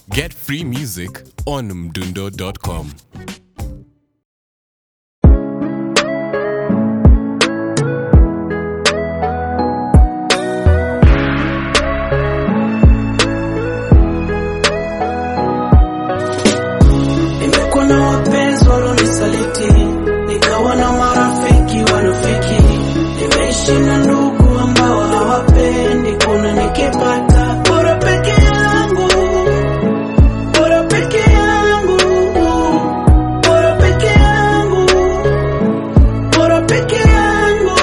Get free music on mdundo.com. Nimekuwa na wapenzi walonisaliti, nikawa na marafiki wanafiki, nimeishi na ndugu ambao hawapendi kuna nikipata bora peke yangu, bora peke yangu, bora peke yangu, bora peke yangu.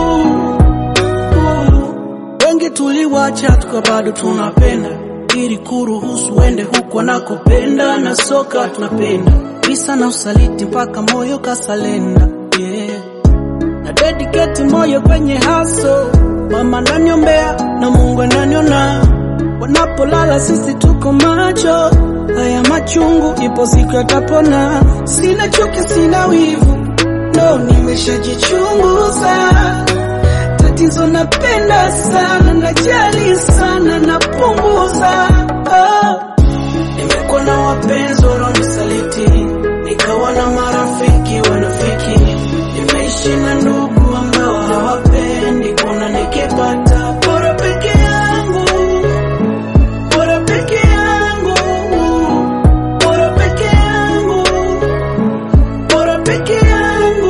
Wengi tuliwacha tuka bado tunapenda ili kuruhusu uende huku anakopenda na soka tunapenda visa na usaliti mpaka moyo kasalenda yeah. na dedicate moyo kwenye haso mama naniombea na Mungu ananiona wanapolala sisi tuko macho haya machungu ipo siku yatapona sina chuki sina wivu no nimeshajichunguza tatizo napenda sana najali sana napunguza oh. nimekuwa na wapenzi wanaonisaliti nikawa na marafiki wanafiki nimeishi na ndugu ambao hawapendi kuna nikipata bora peke yangu bora peke yangu bora peke yangu bora peke yangu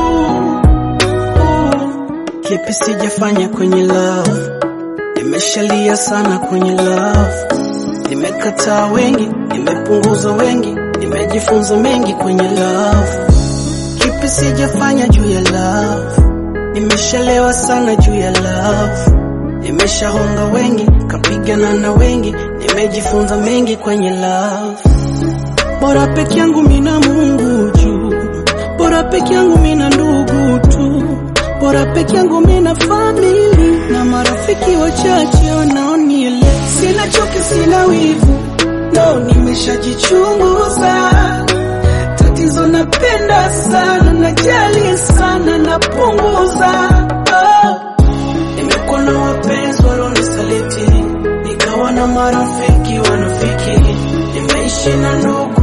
kipi sijafanya kwenye love nimeshalia sana kwenye love nimekataa wengi nimepunguza wengi nimejifunza mengi kwenye love kipi sijafanya juu ya love nimeshalewa sana juu ya love nimeshahonga wengi kapigana na wengi nimejifunza mengi kwenye love bora peke yangu mina Mungu juu, bora peke yangu mina ndugu tu, bora peke yangu mina famili na marafiki wachache wanaonielewa. Sina chuki, sina wivu, no, nimeshajichunguza. Tatizo napenda sana, najali sana, napunguza oh. Nimekuwa na wapenzi walionisaliti, nikawa na marafiki wanafiki, nimeishi na ndugu